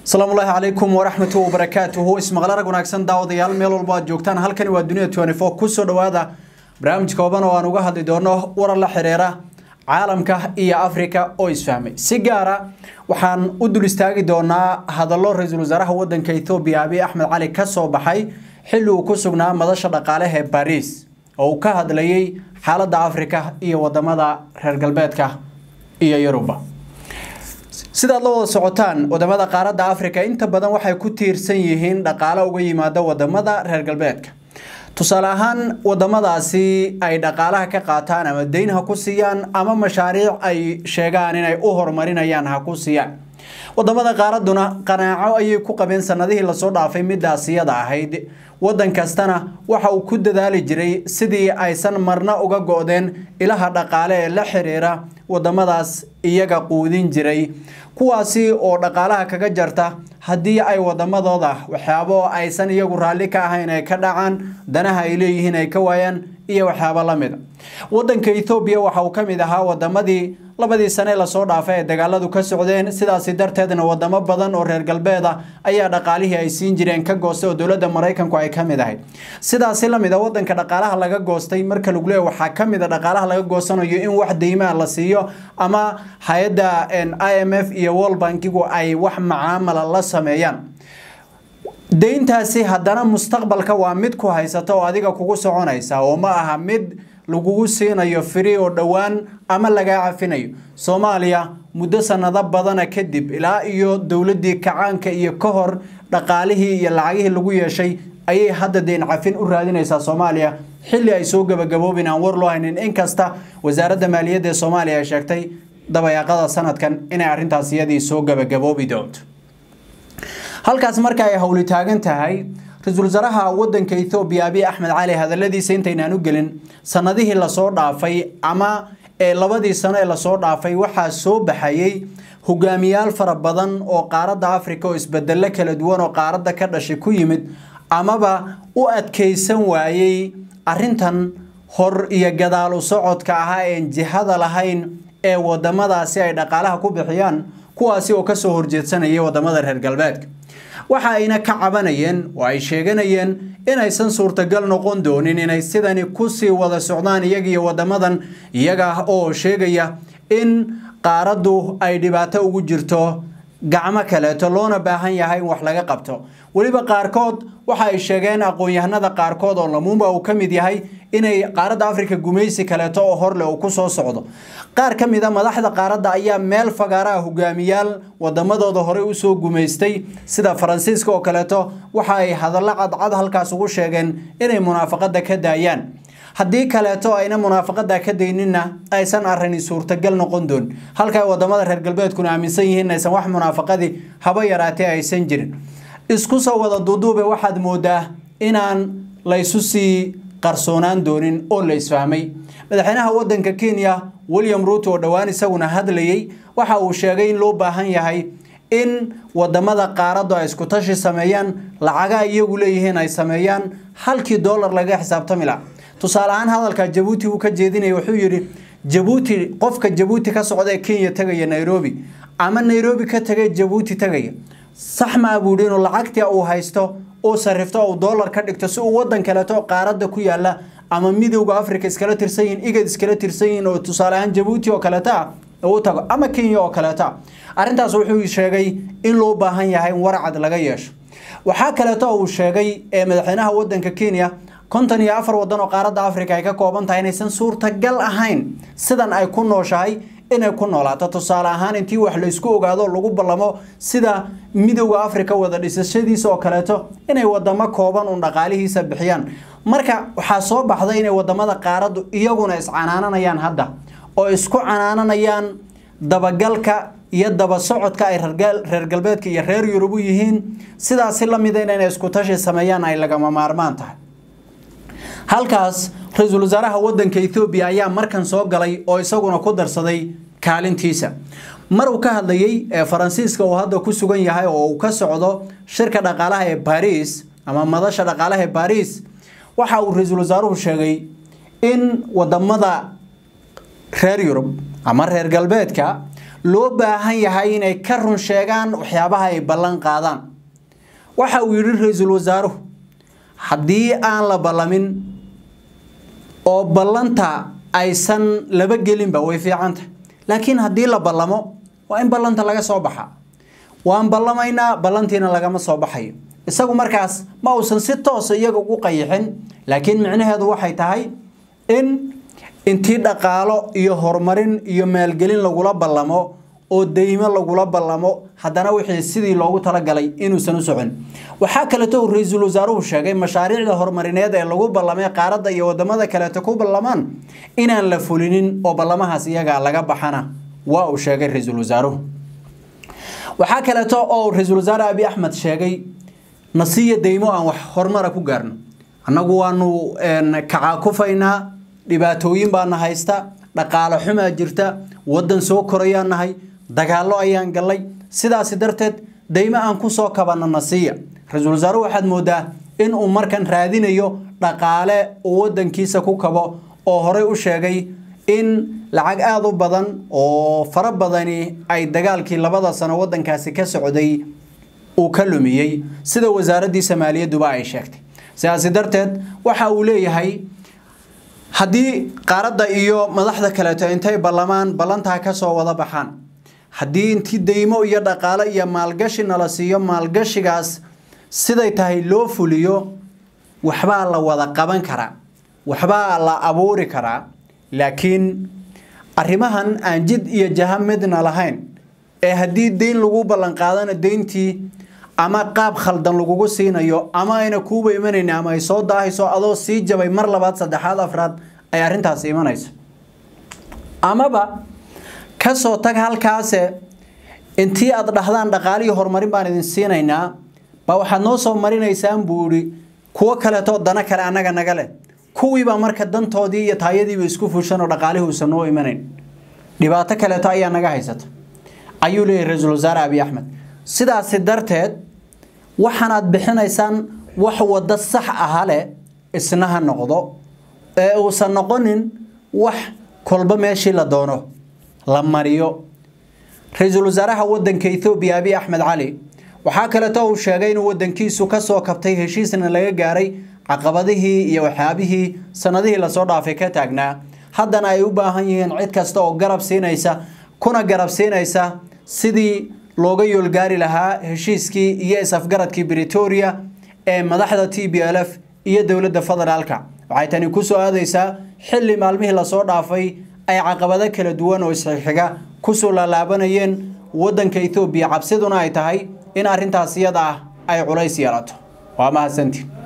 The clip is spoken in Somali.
asalaamu ullaahi calaykum waraxmatu wabarakaatuhu ismaqla rag wanaagsan daawadayaal meel walba aad joogtaan halkani waa duniya twenty four kusoo dhowaada barnaamij kooban oo aan uga hadli doono warar la xiriira caalamka iyo afrika oo isfahmay si gaara waxaan u dul istaagi doonaa hadallo ra-iisul wasaaraha wadanka ethoobiya abiy axmed cali ka soo baxay xilli uu ku sugnaa madasha dhaqaaleha ee bariis oo uu ka hadlayay xaaladda afrika iyo wadamada reer galbeedka iyo yuruba sidaad la wada socotaan wadamada qaaradda afrika inta badan waxay ku tiirsan yihiin dhaqaale uga yimaada wadamada reer galbeedka tusaale ahaan wadamadaasi ay dhaqaalaha ka qaataan ama deyn ha ku siiyaan ama mashaariic ay sheegaan inay u horumarinayaan ha ku siiyaan wadamada qaaraduna qanaaco ayay ku qabeen sanadihii lasoo dhaafay midaas iyada ahayd wadan kastana waxa uu ku dadaali jiray sidii aysan marna uga go-deen ilaha dhaqaale ee la xiriira wadamadaas iyaga quudin jiray kuwaasi oo dhaqaalaha kaga jarta haddii ay wadamadooda waxyaabo aysan iyagu raalli ka ahayn ay ka dhacaan danaha ay leeyihiin ay ka waayaan iyo waxyaabo la mida wadanka ethoobiya waxa uu ka mid ahaa wadamadii labadii sane lasoo dhaafay ee dagaaladu ka socdeen sidaasi darteedna wadamo badan oo reer galbeeda ayaa dhaqaalihii ay siin jireen ka goostay oo dowladda maraykanku ay ka mid ahayd sidaasi lamid a wadanka dhaqaalaha laga goostay marka lagu leeya waxaa ka mid a dhaqaalaha laga goosanayo in wax deymaa la siiyo ama hay-adda i m f iyo world bankigu ay wax macaamala la sameeyaan deyntaasi haddana mustaqbalka waa mid ku haysata oo adiga kugu soconaysa oo ma aha mid lagugu siinayo firi oo dhowaan ama lagaa cafinayo soomaaliya muddo sanado badana kadib ilaa iyo dowladii kacaanka iyo ka hor dhaqaalihii iyo lacagihii lagu yeeshay ayay hadda deyn cafin u raadinaysaa soomaaliya xilli ay soo gabagaboobin aan war loo haynin inkasta wasaaradda maaliyadda ee soomaaliya ay sheegtay dabayaaqada sanadkan inay arrintaas iyadii soo gabagaboobi doonto halkaas marka ay howli taagan tahay ra-iisul wasaaraha wadanka ethoobiya abiy axmed cali hadaladiisa intaynaan u gelin sanadihii lasoo dhaafay ama ee labadii sano ee lasoo dhaafay waxaa soo baxayay hogaamiyaal fara badan oo qaaradda afrika oo isbedelo kala duwan oo qaaradda ka dhashay ku yimid amaba u adkeysan waayey arintan hor iyo gadaal u socodka ahaa een jihada lahayn ee wadamadaasi ay dhaqaalaha ku bixiyaan kuwaasi oo kasoo horjeedsanayay wadamada reer galbeedka waxa ayna ka cabanayeen oo ay sheeganayeen inaysan suurtagal noqon doonin inay sidani kusii wada socdaan iyagiyo wadamadan iyaga oo sheegaya in qaaraddu ay dhibaato ugu jirto gacmo kaleeto loona baahan yahay in wax laga qabto weliba qaarkood waxa ay sheegeen aqoon-yahanada qaarkood oo lamuumba uu ka mid yahay inay qaaradda afrika gumaysi kaleeto oo horleh uu ku soo socdo qaar ka mid a madaxda qaaradda ayaa meel fagaaraha hogaamiyaal wadamadooda horey usoo gumaystay sida faransiiska oo kaleeto waxa ay hadallo cadcad halkaas ugu sheegeen inay munaafaqada ka daayaan haddii kaleeto ayna munaafaqada ka dayninna aysan arrini suurtagal noqon doon halka wadamada reer galbeedkuna aaminsan yihiin inaysan wax munaafaqadii haba yaraatee aysan jirin isku soo wada duuduube waxaad moodaa inaan laysu sii qarsoonaan doonin oo la isfahmay madaxweynaha wadanka kenya william ruuto oo dhowaan isaguna hadlayay waxa uu sheegay in loo baahan yahay in wadamada qaaraddu ay isku tashi sameeyaan lacaga iyagu leeyihiin ay sameeyaan halkii dollar laga xisaabtami laha tusaale ahaan hadalka jabuuti uu ka jeedinaya wuxuu yidhi jabuuti qofka jabuuti ka socda ee kenya tegaya nairobi ama nairobi ka tegay jabuuti tegaya sax maa buu yidhi inuu lacagtii uu haysto uu sarifto uu dollar ka dhigto si uu wadan kaleeto qaaradda ku yaala ama midowda africa iskala tirsan yihiin igad iskala tirsan yihiin oo tusaale ahaan jabuuti oo kaleeto ah uu tago ama kenya oo kaleeto ah arrintaas wuxuu sheegay in loo baahan yahay in warcad laga yeesho waxaa kaleeto uu sheegay ee madaxweynaha wadanka kenya konton iyo afar wadan oo qaaradda africa ay ka kooban tahay inaysan suurtagal ahayn sidan ay ku nooshahay inay ku noolaato tusaale ahaan intii wax laysku ogaado lagu ballamo sida midowda africa wada dhisashadiisa oo kaleeto inay wadamo kooban uun dhaqaalihiisa bixiyaan marka waxaa soo baxday inay wadamada qaaraddu iyaguna iscanaananayaan hadda oo isku canaananayaan dabagalka iyo daba socodka ay reer galbeedka iyo reer yurub u yihiin sidaasi lamida inay isku tashi sameeyaan ay lagama maarmaan tahay halkaas ra-iisul wasaaraha wadanka ethoobiya ayaa markan soo galay oo isaguna ku darsaday kaalintiisa mar uu ka hadlayay ee faransiiska uu hadda ku sugan yahay oo uu ka socdo shirka dhaqaalaha ee bariis ama madasha dhaqaalaha ee bariis waxa uu ra-iisul wasaaruhu sheegay in wadamada reer yurub ama reer galbeedka loo baahan yahay inay ka run sheegaan waxyaabaha ay ballan qaadaan waxa uu yidhi ra-iisul wasaaruhu haddii aan la ballamin oo ballanta aysan laba gelinba way fiicantah laakiin haddii la ballamo waa in ballanta laga soo baxa waan ballamaynaa ballantiina lagama soo baxayo isagu markaas ma uusan si toosa iyaga ugu qayixin laakiin micnaheedu waxay tahay in intii dhaqaalo iyo horumarin iyo maalgelin lagula ballamo oo deymo lagula ballamo haddana wixii sidii loogu talagalay inuusan u socon waxaa kaleeto uu ra-iisul wasaaruhu sheegay mashaariicda horumarineed ee lagu ballamay qaaradda iyo wadamada kaleeto ku ballamaan inaan la fulinin oo ballamahaas iyaga laga baxana waa uu sheegay ra-iisul wasaaruhu waxaa kaleeto oo ra-iisul wasaare abi axmed sheegay nasiya deymo aan wax horumara ku gaarno annagu waanu kacaakufaynaa dhibaatooyin baana haysta dhaqaalo xumaa jirta waddan soo korayaan nahay dagaallo ayaan gallay sidaasi darteed deymo aan ku soo kabanno nasiya ra-iisul wasaaruhu waxaad moodaa in uu markan raadinayo dhaqaale uu waddankiisa ku kabo oo horey u sheegay in lacag aada u badan oo fara badani ay dagaalkii labada sano waddankaasi ka socday uu ka lumiyey sida wasaaraddii maaliyadduba ay sheegtay sidaasi darteed waxa uu leeyahay haddii qaaradda iyo madaxda kaleeto intay ballamaan ballantaa ka soo wada baxaan haddii intii deymo iyo dhaqaalo iyo maalgashi nala siiyo maalgashigaas siday tahay loo fuliyo waxbaa la wada qaban karaa waxbaa la abuuri karaa laakiin arrimahan aan jid iyo jaha midna lahayn ee haddii deyn lagu ballanqaadana deyntii ama qaab khaldan lagugu siinayo ama ayna kuuba imanayn ama ay soo daahayso adoo sii jabay mar labaad saddexaad afraad ay arrintaasi imanayso amaba ka soo tag halkaase intii aad dhahdaan dhaqaalihii horumarin baan idin siinaynaa baa waxaad noo soo marinaysaan buu idhi kuwo kaleetoo dana kale annaga naga leh kuwiibaa marka dantoodii iyo taayadiiba isku fushan oo dhaqaalihii uusan noo imanayn dhibaato kaleeto ayaa naga haysata ayuu leeyahy ra-iisul wasaare abiy axmed sidaasi darteed waxaanaad bixinaysaan wax waddo sax aha leh isna ha noqdo ee uusan noqonin wax kolba meeshii la doono la mariyo ra-iisul wasaaraha waddanka ethoobiya abiy axmed cali waxaa kaleeto uu sheegay inuu waddankiisu ka soo kabtay heshiisna laga gaaray caqabadihii iyo waxyaabihii sanadihii lasoo dhaafay ka taagnaa haddana ay u baahan yihiin cid kasta oo garab siinaysa kuna garab siinaysa sidii looga yoolgaari lahaa heshiiskii iyo is-afgaradkii britoria ee madaxda t b l f iyo dowladda federaalka waxay tani ku soo aadaysaa xilli maalmihii lasoo dhaafay ay caqabado kala duwan oo isxixiga kusoo laalaabanayeen waddanka ethoobiya cabsiduna ay tahay in arrintaas iyada ah ay culays yeelato waa mahadsantii